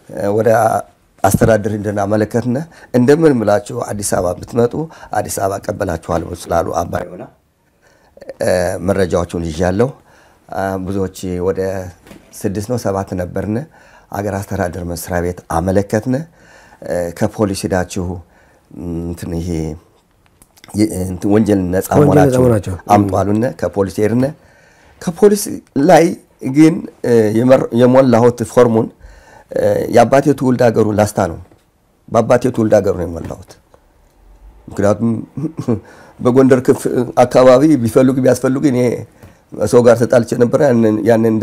ወደ አስተዳደር እንድናመለከትነ እንደምን ብላችሁ አዲስ አበባ ብትመጡ አዲስ አበባ ቀበላችኋለሁ ስላሉ አባይ ሆና መረጃዎቹን ይዣለሁ። ብዙዎች ወደ ስድስት ነው ሰባት ነበርን። አገር አስተዳደር መስሪያ ቤት አመለከትነ። ከፖሊስ ሄዳችሁ እንትን ይሄ ወንጀል ነፃ መሆናችሁ አምጡ አሉነ። ከፖሊስ ሄድነ። ከፖሊስ ላይ ግን የሞላሁት ፎርሙን የአባቴ ትውልድ ሀገሩ ላስታ ነው። በአባቴ ትውልድ ሀገሩ ነው የሞላሁት። ምክንያቱም በጎንደር ክፍ አካባቢ ቢፈልጉ ቢያስፈልጉ እኔ ሰው ጋር ተጣልቼ ነበረ። ያን እንደ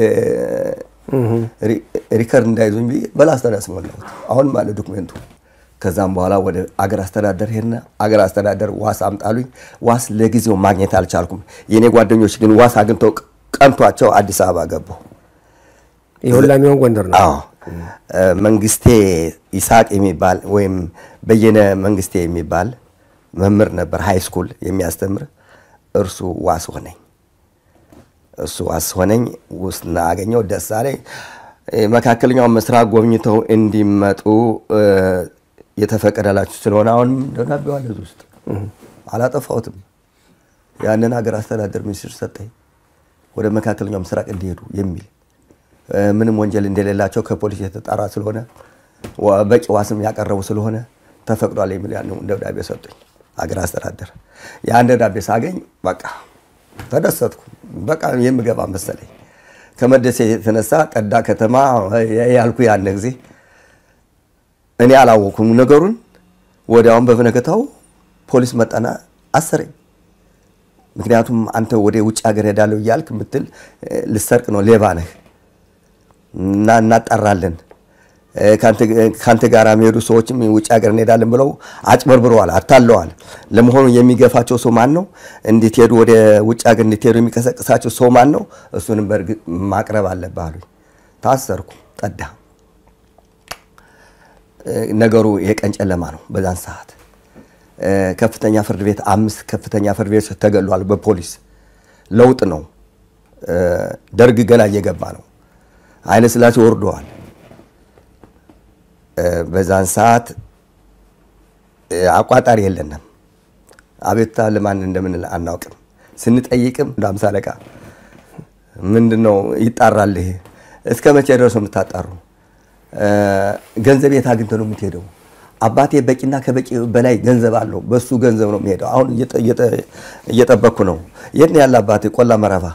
ሪከርድ እንዳይዙኝ ብዬ በላስታ ነው ያስሞላሁት። አሁንም አለ ዶክሜንቱ። ከዛም በኋላ ወደ አገር አስተዳደር ሄድና አገር አስተዳደር ዋስ አምጣሉኝ። ዋስ ለጊዜው ማግኘት አልቻልኩም። የእኔ ጓደኞች ግን ዋስ አግኝተው ቀንቷቸው አዲስ አበባ ገቡ። የሁላ የሚሆን ጎንደር ነው። አዎ መንግስቴ ይስሐቅ የሚባል ወይም በየነ መንግስቴ የሚባል መምህር ነበር፣ ሃይ ስኩል የሚያስተምር እርሱ ዋስ ሆነኝ። እሱ ዋስ ሆነኝ ውስጥ አገኘው። ደስ አለኝ። መካከለኛው ምስራቅ ጎብኝተው እንዲመጡ የተፈቀደላችሁ ስለሆነ አሁንም ደብዳቤው አለ እዚህ ውስጥ አላጠፋሁትም። ያንን ሀገር አስተዳደር ሚኒስትር ሰጠኝ ወደ መካከለኛው ምስራቅ እንዲሄዱ የሚል ምንም ወንጀል እንደሌላቸው ከፖሊስ የተጣራ ስለሆነ በቂ ዋስም ያቀረቡ ስለሆነ ተፈቅዷል የሚል ያን ደብዳቤ ሰጡኝ። አገር አስተዳደር ያን ደብዳቤ ሳገኝ በቃ ተደሰትኩ። በቃ የምገባ መሰለኝ። ከመደሰት የተነሳ ጠዳ ከተማ ያልኩ ያን ጊዜ እኔ አላወኩም ነገሩን። ወዲያውም በበነገታው ፖሊስ መጣና አሰረኝ። ምክንያቱም አንተ ወደ ውጭ ሀገር ሄዳለሁ እያልክ ምትል ልሰርቅ ነው፣ ሌባ ነህ እና እናጣራለን ከአንተ ጋር የሚሄዱ ሰዎችም ውጭ ሀገር እንሄዳለን ብለው አጭበርብረዋል፣ አታለዋል። ለመሆኑ የሚገፋቸው ሰው ማን ነው? እንድትሄዱ ወደ ውጭ ሀገር እንድትሄዱ የሚቀሰቅሳቸው ሰው ማን ነው? እሱንም በእርግጥ ማቅረብ አለብህ አሉኝ። ታሰርኩ። ጠዳ ነገሩ የቀን ጨለማ ነው። በዛን ሰዓት ከፍተኛ ፍርድ ቤት አምስት ከፍተኛ ፍርድ ቤት ተገሏል በፖሊስ ለውጥ ነው። ደርግ ገና እየገባ ነው። ኃይለ ሥላሴ ወርደዋል። በዛን ሰዓት አቋጣሪ የለንም። አቤቱታ ለማን እንደምንል አናውቅም። ስንጠይቅም እንደ አምሳ አለቃ ምንድን ነው ይጣራል። ይሄ እስከ መቼ ድረስ ነው የምታጣሩ? ገንዘብ የት አግኝተህ ነው የምትሄደው? አባቴ በቂና ከበቂ በላይ ገንዘብ አለው። በሱ ገንዘብ ነው የሚሄደው። አሁን እየጠበቅኩ ነው። የት ነው ያለ አባቴ? ቆላ መረባ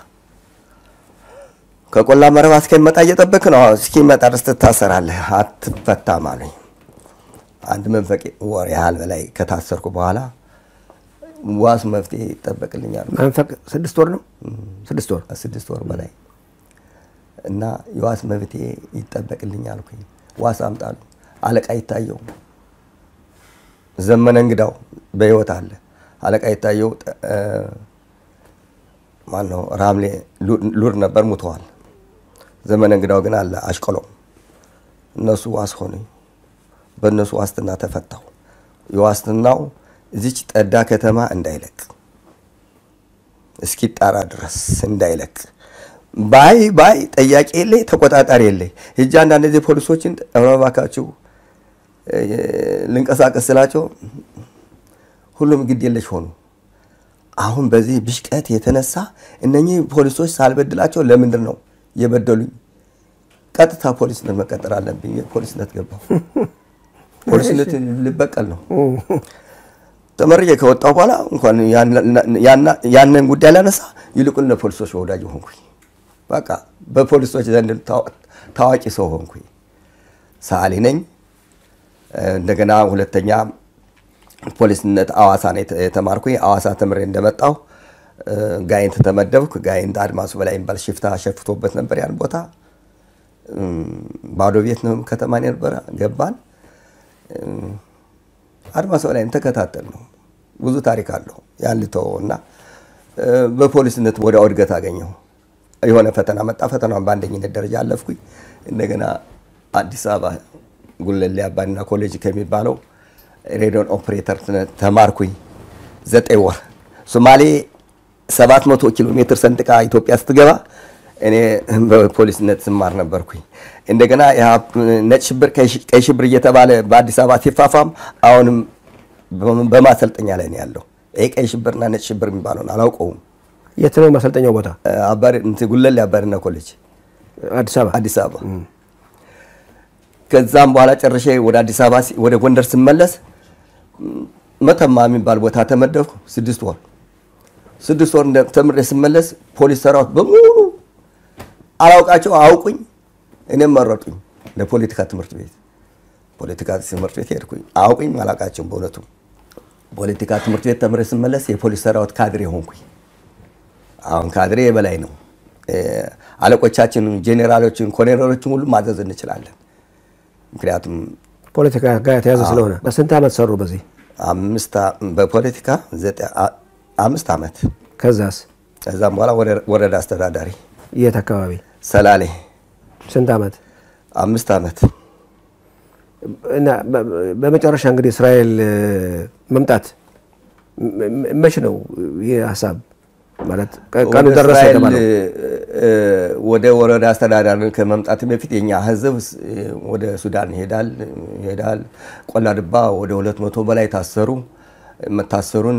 ከቆላ መረባ እስከሚመጣ እየጠበክ ነው። እስኪመጣ ድረስ ትታሰራለህ፣ አትፈታም አሉኝ። አንድ መንፈቅ ወር ያህል በላይ ከታሰርኩ በኋላ ዋስ መፍትሄ ይጠበቅልኛል። መንፈቅ ስድስት ወር ነው ስድስት ወር ስድስት ወር በላይ እና የዋስ መፍትሄ ይጠበቅልኛል አልኩኝ። ዋስ አምጣሉ። አለቃ ይታየው ዘመነ እንግዳው በህይወት አለ። አለቃ ይታየው ማነው ራምሌ ሉር ነበር፣ ሙተዋል። ዘመነ እንግዳው ግን አለ አሽቆሎም። እነሱ ዋስ ሆኑኝ። በእነሱ ዋስትና ተፈታው። የዋስትናው እዚች ጠዳ ከተማ እንዳይለቅ እስኪጣራ ድረስ እንዳይለቅ ባይ ባይ ጠያቂ የለኝ ተቆጣጣሪ የለኝ። ሂጅ አንዳንድ ጊዜ ፖሊሶችን እባካችሁ ልንቀሳቀስ ስላቸው ሁሉም ግድ የለሽ ሆኑ። አሁን በዚህ ብሽቀት የተነሳ እነኚህ ፖሊሶች ሳልበድላቸው ለምንድን ነው የበደሉኝ? ቀጥታ ፖሊስነት መቀጠር አለብኝ። ፖሊስነት ገባሁ። ፖሊስነት ልበቀል ነው። ተመርቄ ከወጣሁ በኋላ እንኳን ያንን ጉዳይ ላነሳ ይልቁን ለፖሊሶች ወዳጅ ሆንኩኝ። በቃ በፖሊሶች ዘንድ ታዋቂ ሰው ሆንኩኝ። ሰዓሊ ነኝ። እንደገና ሁለተኛ ፖሊስነት አዋሳ ነው የተማርኩኝ። አዋሳ ተምሬ እንደመጣሁ ጋይንት ተመደብኩ። ጋይንት አድማሱ በላይ የሚባል ሽፍታ ሸፍቶበት ነበር ያን ቦታ። ባዶ ቤት ነው ከተማ ነበረ። ገባን። አድማሱ በላይ ተከታተል ነው። ብዙ ታሪክ አለው ያን ልተወው እና በፖሊስነት ወደ እድገት አገኘሁ። የሆነ ፈተና መጣ። ፈተናውን በአንደኝነት ደረጃ አለፍኩኝ። እንደገና አዲስ አበባ ጉለሌ አባዲና ኮሌጅ ከሚባለው ሬዲዮን ኦፕሬተር ተማርኩኝ ዘጠኝ ወር። ሶማሌ 700 ኪሎ ሜትር ሰንጥቃ ኢትዮጵያ ስትገባ እኔ በፖሊስነት ስማር ነበርኩኝ። እንደገና ነጭ ሽብር፣ ቀይ ሽብር እየተባለ በአዲስ አበባ ሲፋፋም አሁንም በማሰልጠኛ ላይ ነው ያለው። ይሄ ቀይ ሽብርና ነጭ ሽብር የሚባለውን አላውቀውም። የት ነው ማሰልጠኛው ቦታ? ጉለሌ አባሪና ኮሌጅ አዲስ አበባ አዲስ አበባ። ከዛም በኋላ ጨርሼ ወደ አዲስ አበባ ወደ ጎንደር ስመለስ መተማ የሚባል ቦታ ተመደብኩ። ስድስት ወር ስድስት ወር ተምሬ ስመለስ ፖሊስ ሰራዊት በሙሉ አላውቃቸው አውቁኝ፣ እኔም መረጡኝ ለፖለቲካ ትምህርት ቤት። ፖለቲካ ትምህርት ቤት ሄድኩኝ። አውቁኝ አላውቃቸውም በእውነቱ። ፖለቲካ ትምህርት ቤት ተምሬ ስመለስ የፖሊስ ሰራዊት ካድሬ ሆንኩኝ። አሁን ካድሬ የበላይ ነው። አለቆቻችን፣ ጄኔራሎችን፣ ኮሎኔሎችን ሁሉ ማዘዝ እንችላለን። ምክንያቱም ፖለቲካ ጋር የተያዘ ስለሆነ። በስንት ዓመት ሰሩ በዚህ? በፖለቲካ አምስት ዓመት። ከዛስ? ከዛም በኋላ ወረዳ አስተዳዳሪ የት አካባቢ? ሰላሌ። ስንት ዓመት? አምስት ዓመት። እና በመጨረሻ እንግዲህ እስራኤል መምጣት መች ነው ይህ ሀሳብ ማለት ቀኑ ደረሰ የተባለው? ወደ ወረዳ አስተዳዳሪ ከመምጣት በፊት የኛ ህዝብ ወደ ሱዳን ይሄዳል ይሄዳል። ቆላ ድባ ወደ ሁለት መቶ በላይ ታሰሩ። መታሰሩን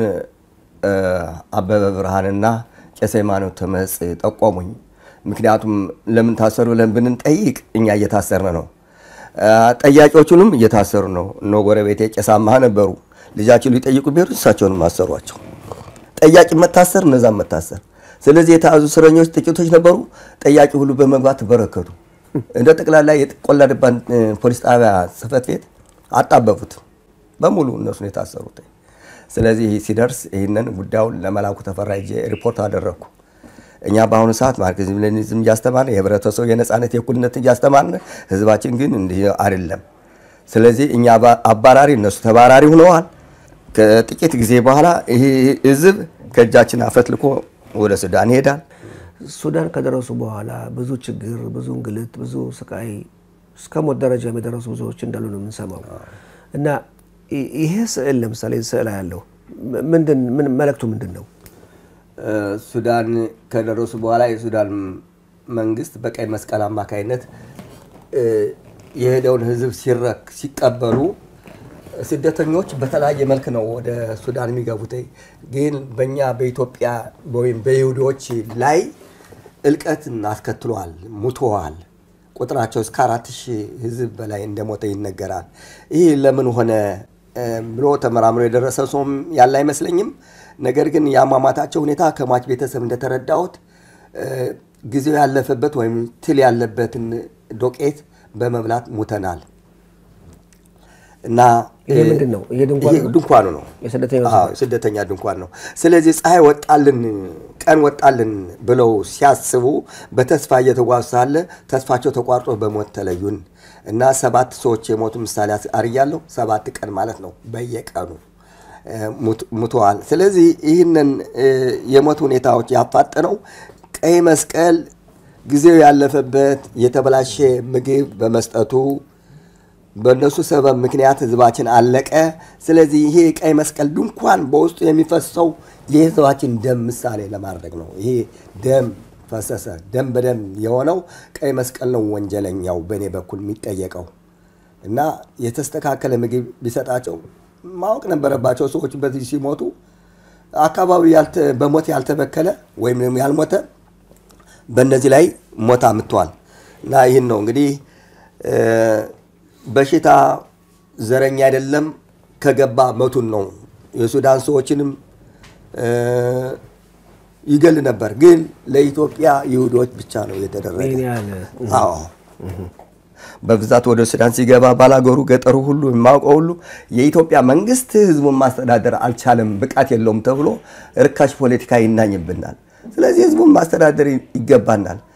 አበበ ብርሃንና ቄስ ሃይማኖት ተመጽ ጠቆሙኝ። ምክንያቱም ለምን ታሰሩ ብለን ብንጠይቅ እኛ እየታሰርን ነው፣ ጠያቂዎቹንም እየታሰሩ ነው። እነ ጎረቤቴ ቄስ አማሃ ነበሩ። ልጃቸው ሊጠይቁ ቢሄዱ እሳቸውንም አሰሯቸው። ጠያቂ መታሰር፣ እነዛም መታሰር። ስለዚህ የተያዙ እስረኞች ጥቂቶች ነበሩ። ጠያቂ ሁሉ በመግባት ተበረከቱ። እንደ ጠቅላላ የቆላ ድባን ፖሊስ ጣቢያ ጽሕፈት ቤት አጣበቡት በሙሉ እነሱን የታሰሩት። ስለዚህ ሲደርስ ይህንን ጉዳዩን ለመላኩ ተፈራ ሄጄ ሪፖርት አደረግኩ። እኛ በአሁኑ ሰዓት ማርክሲዝም ሌኒኒዝም እያስተማርን የህብረተሰቡ የነፃነት የእኩልነት እያስተማርን፣ ህዝባችን ግን እንዲህ አይደለም። ስለዚህ እኛ አባራሪ እነሱ ተባራሪ ሆነዋል። ከጥቂት ጊዜ በኋላ ይህ ህዝብ ከእጃችን አፈትልኮ ወደ ሱዳን ይሄዳል። ሱዳን ከደረሱ በኋላ ብዙ ችግር፣ ብዙ እንግልት፣ ብዙ ስቃይ እስከ ሞት ደረጃ የደረሱ ብዙዎች እንዳሉ ነው የምንሰማው። እና ይሄ ስዕል ለምሳሌ ስዕል ያለው ምንድን ምን መልእክቱ ምንድን ነው? ሱዳን ከደረሱ በኋላ የሱዳን መንግስት በቀይ መስቀል አማካይነት የሄደውን ህዝብ ሲረክ ሲቀበሉ ስደተኞች በተለያየ መልክ ነው ወደ ሱዳን የሚገቡት። ግን በእኛ በኢትዮጵያ ወይም በይሁዶች ላይ እልቀትን አስከትሏል፣ ሙተዋል። ቁጥራቸው እስከ አራት ሺህ ህዝብ በላይ እንደሞተ ይነገራል። ይህ ለምን ሆነ ብሎ ተመራምሮ የደረሰ ሰውም ያለ አይመስለኝም። ነገር ግን የአሟሟታቸው ሁኔታ ከሟች ቤተሰብ እንደተረዳሁት ጊዜው ያለፈበት ወይም ትል ያለበትን ዶቄት በመብላት ሙተናል እና ይሄ ምንድን ነው? ይሄ ድንኳን ነው? ድንኳኑ ነው፣ የስደተኛ አዎ፣ ስደተኛ ድንኳን ነው። ስለዚህ ፀሐይ ወጣልን፣ ቀን ወጣልን ብለው ሲያስቡ በተስፋ እየተጓዙ ሳለ ተስፋቸው ተቋርጦ በሞት ተለዩን እና ሰባት ሰዎች የሞቱ ምሳሌ አርያለሁ። ሰባት ቀን ማለት ነው በየቀኑ ሙተዋል። ስለዚህ ይህንን የሞት ሁኔታዎች ያፋጠነው ቀይ መስቀል ጊዜው ያለፈበት የተበላሸ ምግብ በመስጠቱ በእነሱ ሰበብ ምክንያት ህዝባችን አለቀ። ስለዚህ ይሄ ቀይ መስቀል ድንኳን በውስጡ የሚፈሰው የህዝባችን ደም ምሳሌ ለማድረግ ነው። ይሄ ደም ፈሰሰ። ደም በደም የሆነው ቀይ መስቀል ነው ወንጀለኛው በእኔ በኩል የሚጠየቀው እና የተስተካከለ ምግብ ቢሰጣቸው ማወቅ ነበረባቸው። ሰዎች በዚህ ሲሞቱ አካባቢ በሞት ያልተበከለ ወይም ደግሞ ያልሞተ በእነዚህ ላይ ሞት አምጥተዋል እና ይህን ነው እንግዲህ በሽታ ዘረኛ አይደለም፣ ከገባ መቱን ነው። የሱዳን ሰዎችንም ይገል ነበር፣ ግን ለኢትዮጵያ ይሁዶች ብቻ ነው የተደረገ። ይህን ያህል አዎ በብዛት ወደ ሱዳን ሲገባ ባላገሩ ገጠሩ ሁሉ የማውቀው ሁሉ የኢትዮጵያ መንግስት ህዝቡን ማስተዳደር አልቻለም፣ ብቃት የለውም ተብሎ ርካሽ ፖለቲካ ይናኝብናል። ስለዚህ ህዝቡን ማስተዳደር ይገባናል።